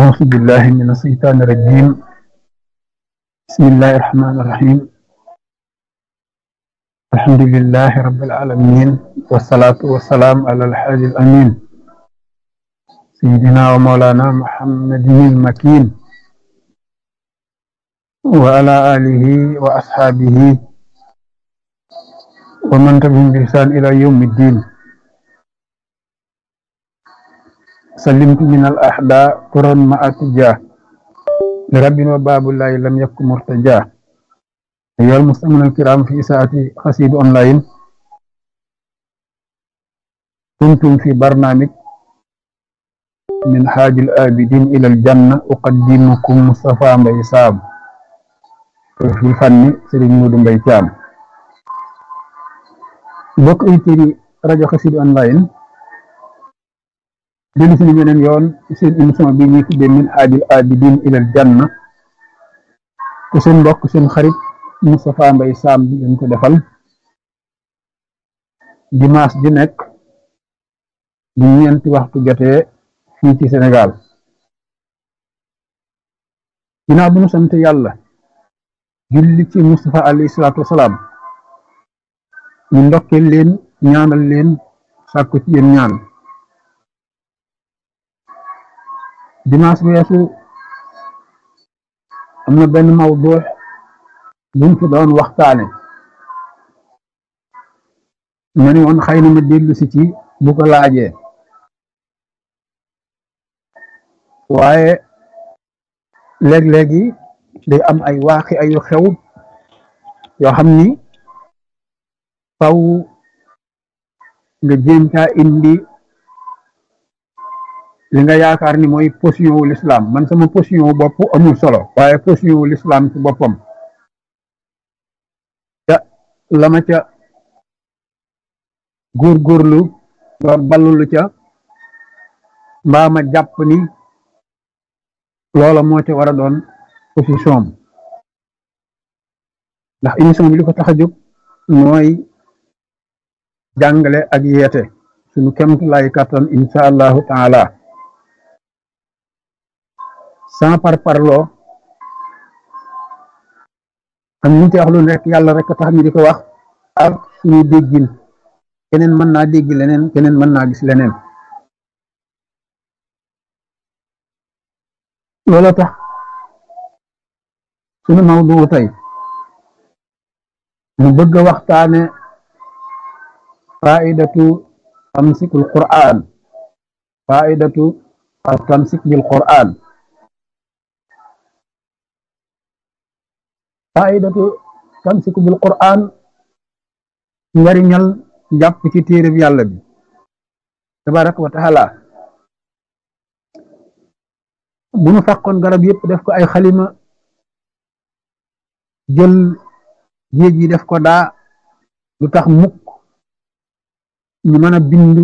أعوذ بالله من الشيطان الرجيم بسم الله الرحمن الرحيم الحمد لله رب العالمين والصلاة والسلام على الحاج الأمين سيدنا ومولانا محمد المكين وعلى آله وأصحابه ومن تبعهم بإحسان إلى يوم الدين سلمت من الأحداء قرا مع اتجاه لرب وباب الله لم يكن مرتجاه أيها المستمعون الكرام في ساعة قصيد أونلاين كنتم في برنامج من حاج الآبدين إلى الجنة أقدمكم مصطفى مبي سام في الفن سيرين مودو مبي تيام بوك ايتيري راديو قصيد أونلاين dellu si beneen yoon ci seen émission bi ñuy tuddee min haajil abidin ilal janna te seen mbokk seen xarit Moustapha Mbaye Sam bi ngeen ko defal dimanche di nekk bu ñeenti waxtu jotee fii ci Sénégal ginnaaw bu ñu sant yàlla julli ci Moustapha alayhi salaatu wasalaam ñu ndokkeel leen ñaanal leen sàkku ci yéen ñaan dimanche weesu am na benn mawdu buñ fi doon waxtaane ma ni woon xëy na ma dellu si ci bu ko laajee waaye léeg-léegi day am ay waaxi ayu xew yoo xam ni faw nga jéem caa indi li nga yaakaar ni mooy position wu l'islam man sama position wu bopp amul solo waaye position wu l'islam ci boppam ca la ma ca góorgóorlu ba ballulu ca mbaa ma jàpp ni loola moo ca war a doon position am ndax émission bi li ko tax a jóg mooy jàngale ak yeete suñu kemt lay kattan insha allahu taala sans par parloo am ñu ci wax lu nekk yàlla rek tax ñu di ko wax ak suñu déggin keneen mën naa dégg leneen keneen mën naa gis leneen loola tax suñu mawdu tey mu bëgg a waxtaane faidatu tamsikul qur'an faidatu al tamsik bil qur'an faidatu tamsiku bil qur'an njariñal jàpp ci téereb yàlla bi tabaraka wa taala bu nu fàqoon garab yëpp def ko ay xalima jël géej yi def ko daa lu tax mukk ñu mën a bind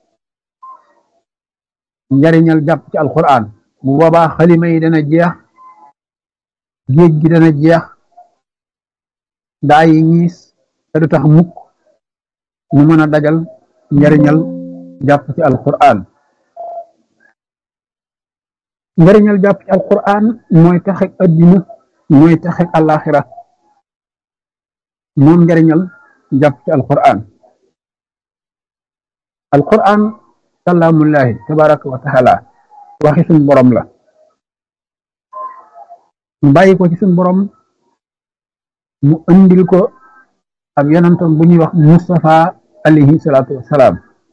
njariñal jàpp ci alquran bu boobaa xalima yi dana jeex géej gi dana jeex daa yi ñiis te du tax mukk ñu mën a dajal njariñal jàpp ci alquran njariñal jàpp ci alquran mooy taxek addina mooy taxek alaxira moom njariñal jàpp ci alquran alquran kalaamullahi tabaraka wa taala waxi suñ borom la mu bàyyi ko ci suñ borom mu andil ko ab yonantam bu ñuy wax Mustafa alayhi salaatu wassalaam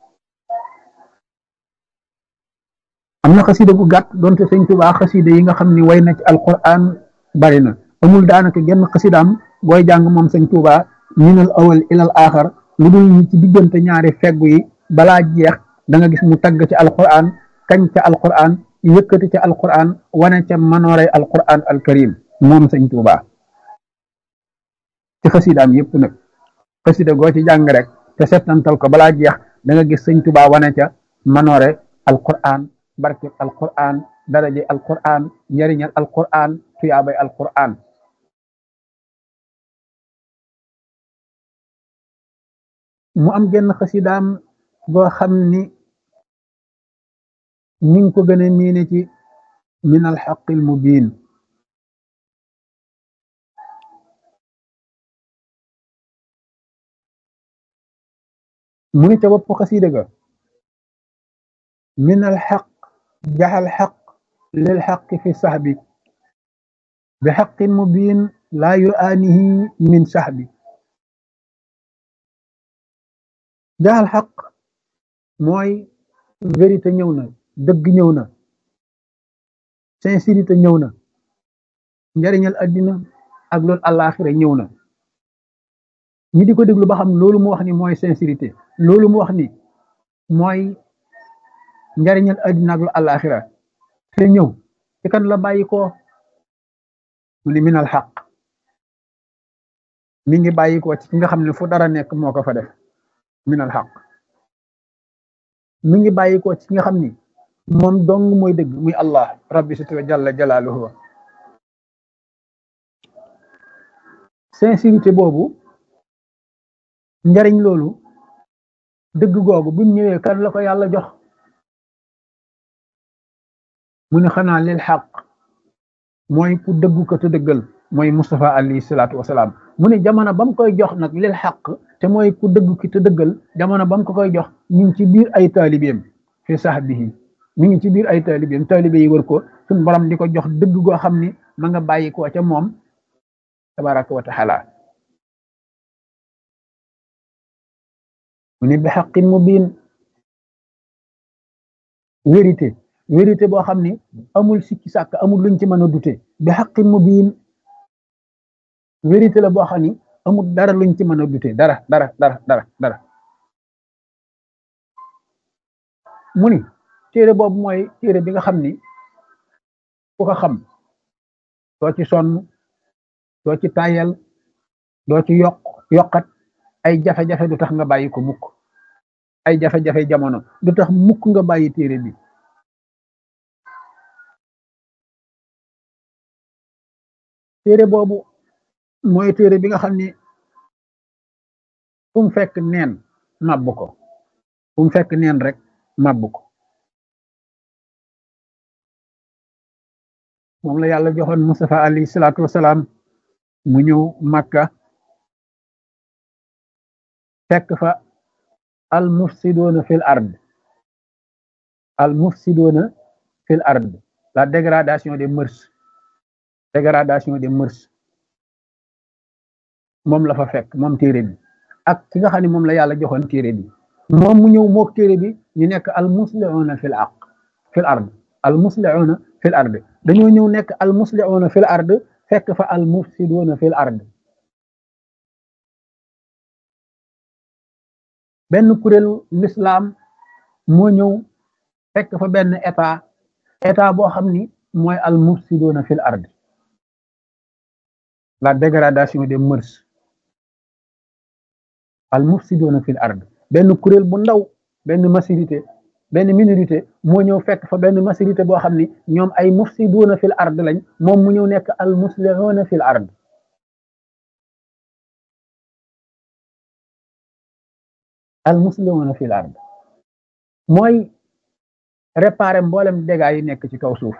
am na xasida bu gàtt doonte sëñ Tuubaa xasida yi nga xam ni way na ci alquran bari na amul daanaka genn xasidaam booy jàng moom sëñ Tuubaa minal awal ilal axar lu dul ñi ci diggante ñaari feggu yi balaa jeex da nga gis mu tagg ci alquran kañ ca alquran yëkkati ca alquran wane ca manooray alquran alkarim moom sëñ Tuubaa ci xasidaam yëpp nag xasida goo ci jàng rek te settantal ko balaa jeex da nga gis sëñ Tuubaa wane ca manoore alquran barke alquran daraje alquran njariñal alquran tuyaabay alquran mu am genn xasidaam goo xam ni ni nga ko gën a miine ci min alxaqi almubin mu ni ca bopp xasida ga min alxaq jaxal xaq lil xaqi fi saxbi bi xaqin mubin laa yuaanihi min saxbi jaxal xaq mooy vérité ñëw na dëgg ñëw na sincérité ñëw na njariñal addina ak loolu àllaaxira ñëw na ñi di ko déglu ba xam loolu mu wax ni mooy sincérité loolu mu wax ni mooy njariñal addina ak lu àllaaxira te ñëw ci kan la bàyyi ko mu ni minal xaq mi ngi bàyyi ko ci nga xam ne fu dara nekk moo ko fa def minal xaq mi ngi bàyyi ko ci nga xam ni moom dong mooy dëgg muy allah rabbi sitwa jalla jalaaluhu sincérité boobu njariñ loolu dëgg googu buñ ñëwee kan la ko yàlla jox mu ne xanaa lil xaq mooy ku dëggu ko te dëggal mooy Mustafa alayhi salaatu wasalaam mu ne jamono ba mu koy jox nag lil xaq te mooy ku dëggu ki te dëggal jamono ba mu ko koy jox mi ngi ci biir ay taalibeem fi sahbihi mi ngi ci biir ay taalibeem taalibe yi wër ko suñ borom di ko jox dëgg goo xam ni ma nga bàyyi ko ca moom tabaraka wa taala mu ne bi xaqin mubin vérité vérité boo xam ni amul sikki sàkk amul luñ ci mën a dute bi xaqin mubin vérité la boo xam ni amul dara luñ ci mën a dute dara dara dara dara dara mu ni téere boobu mooy téere bi nga xam ni ku ko xam doo ci sonn doo ci tayal doo ci yokk yokkat ay jafe-jafe du tax nga bàyyi ko mukk ay jafe-jafe jamono du tax mukk nga bàyyi téere bi téere boobu mooy téere bi nga xam ni fu mu fekk neen màbb ko fu mu fekk neen rek màbb ko moom la yàlla joxoon Mustafa alayhi salaatu wasalaam mu ñëw Makka fekk fa al mufsidoona fil ard al mufsidoona fil ard la dégradation des mœurs dégradation des mœurs moom la fa fekk moom téere bi ak ki nga xam ne moom la yàlla joxoon téere bi moom mu ñëw mook téere bi ñu nekk al muslihuuna fil aq fil ard al muslihuuna fil ard dañoo ñëw nekk al muslihuuna fil ard fekk fa al mufsiduuna fil ard benn kuréelu l'islam moo ñëw fekk fa benn état état boo xam ni mooy al mufsiduuna fil ard la dégradation des mœurs al mufsiduuna fil ard benn kuréel bu ndaw benn majorité benn minorité moo ñëw fekk fa benn majorité boo xam ni ñoom ay mufsiduuna fil ard lañ moom mu ñëw nekk al muslihuuna fil ard al muslihuuna fil ard mooy réparer mboolem dégâts yi nekk ci kaw suuf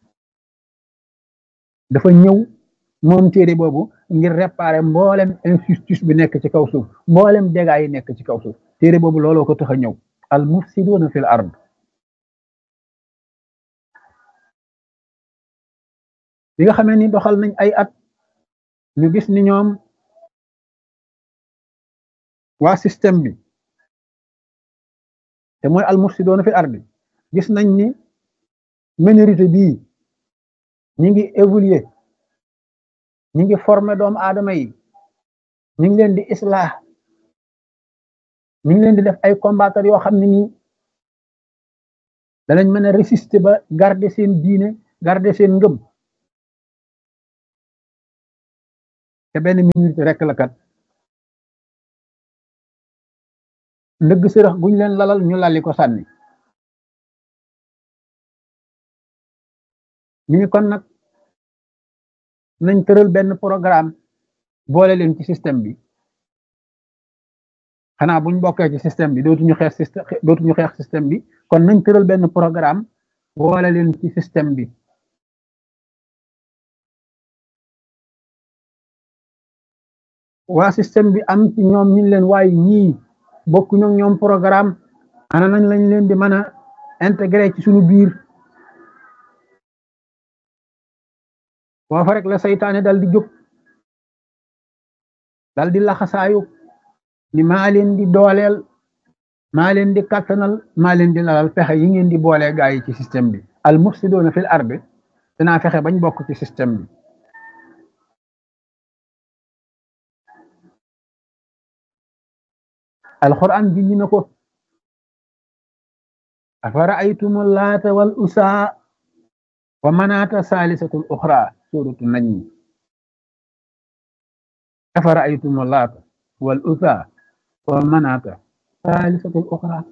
dafa ñëw moom téere boobu ngir réparer mboolem injustice bi nekk ci kaw suuf mboolem dégâts yi nekk ci kaw suuf téere boobu looloo ko tax a ñëw al mufsiduuna fil ard bi nga xamee ni doxal nañ ay at ñu gis ni ñoom waa système bi te mooy al mufsiduuna fil ard gis nañ ni minorité bii ñi ngi évoluer ñi ngi former doomu aadama yi ñi ngi leen di islah ñu ngi leen di def ay combattre yoo xam ne nii danañ mën a résister ba garder seen diine garder seen ngëm te benn minute rek la kat ndëgg sërëx guñ leen lalal ñu lalli ko sànni ñu ni kon nag nañ tëral benn programme boole leen ci système bi xanaa buñ bokkee ci système bi dootuñu xeex système dootuñu xeex système bi kon nañ tëral benn programme boole leen ci système bi waa système bi am ci ñoom ñu leen waaye ñii bokk ñoom ñoom programme ana nañ lañ leen di mën a intégré ci suñu biir foofa rek la saytaane dal di jóg dal di laxasaayu ni maa leen di dooleel maa leen di kattanal maa leen di lalal fexe yi ngeen di boolee gaa yi ci système bi al mufsidoona fil ardi dinaa fexe bañ bokk ci système bi alquran junj na ko afara aytum laata wal usaa wa manaata saalisatul uxra suratu najmi afara aytum laata wal usaa wa manaata saalisatul uxra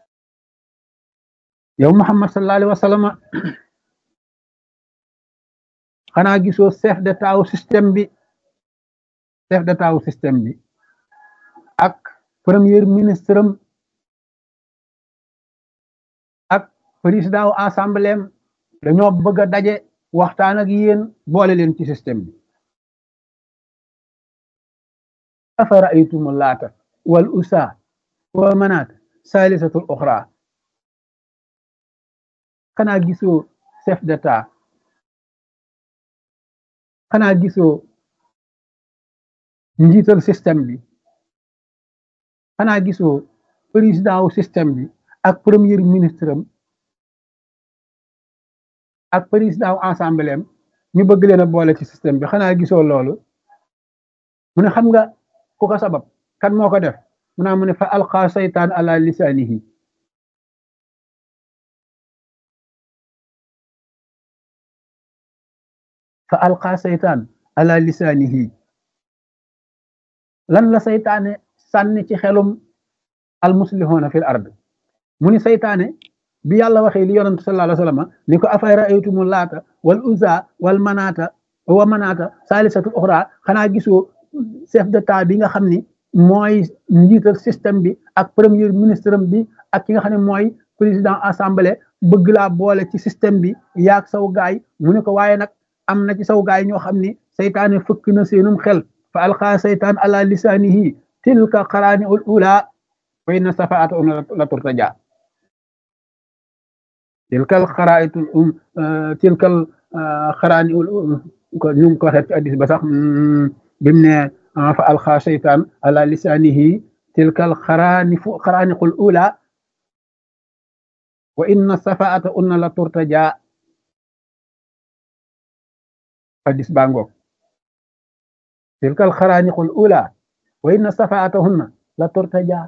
yow Muhammad sallallahu alayhi wa sallam xanaa gisoo chef d'état wu système bi chef d'état wu système bi ak premier ministre am ak président wu assemblée am dañoo bëgg a daje waxtaan ak yéen boole leen ci système bi afara aytumu laata wal usa wa manaat saalisatul uxra xanaa gisoo chef d'état xanaa gisoo njiital système bi xanaa gisoo président wu système bi ak premier ministre am ak président wu assemblée am ñu bëgg leen a boole ci système bi xanaa gisoo loolu mu ne xam nga ku ko sabab kan moo ko def mu naa mu ne fa alqa saytaan ala lisaanihi fa alqa saytaan ala lisaanihi lan la saytaane sànni ci xelum almuslihuuna fil ard mu ni saytaane bi yàlla waxee li yonent sallallahu alayhi wa sallam ni ko afay raaytumu laata wal uzza wal manaata wa manaata saalisatu uxra xanaa gisoo chef d'état bi nga xam ni mooy njiital système bi ak premier ministre bi ak ki nga xam ne mooy président assemblée bëgg laa boole ci système bi yaag saw gaay mu ne ko waaye nag am na ci saw gaay ñoo xam ni saytaane fëkk na seenum xel fa alqaa saytaan ala lisaanihi tilka qaraani ul ula wa inna safaata una la turtaja tilkal xaraayitul um tilkal xaraani ul ko ñu ngi ko waxee ci addis ba sax bimu ne fa alqaa saytaan ala lisaanihi tilkal xaraani fu xaraaniqul ula wa inna safaata una la turtaja addis baa ngoog tilkal xaraaniqul ula wa inna safaatahunna la turtaja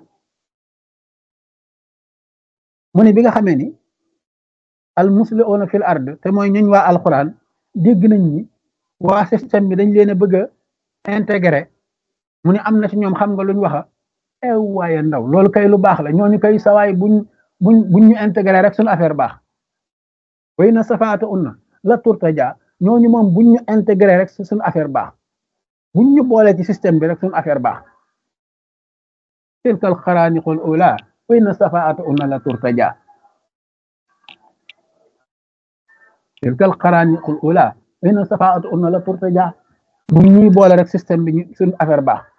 mu ne bi nga xamee ni al muslihuuna fil ard te mooy ñuñ waa alquran dégg nañ ni waa système bi dañ leen a bëgg a intégré mu ne am na ci ñoom xam nga luñ waxa ew waaye ndaw loolu kay lu baax la ñooñu kay sawaay buñ buñ buñ ñu intégré rek suñu affaire baax wa inna safaatahunna la turtaja ñooñu moom buñ ñu intégré rek suñu affaire baax buñ ñu boole ci système bi rek suñu affaire baax tilkal xaraaniqul ula wa inna safaata una la turtaja tilkal xaraaniqul ula wa inna safaata una la turtaja buñ ñuy boole rek système bi suñu affaire baax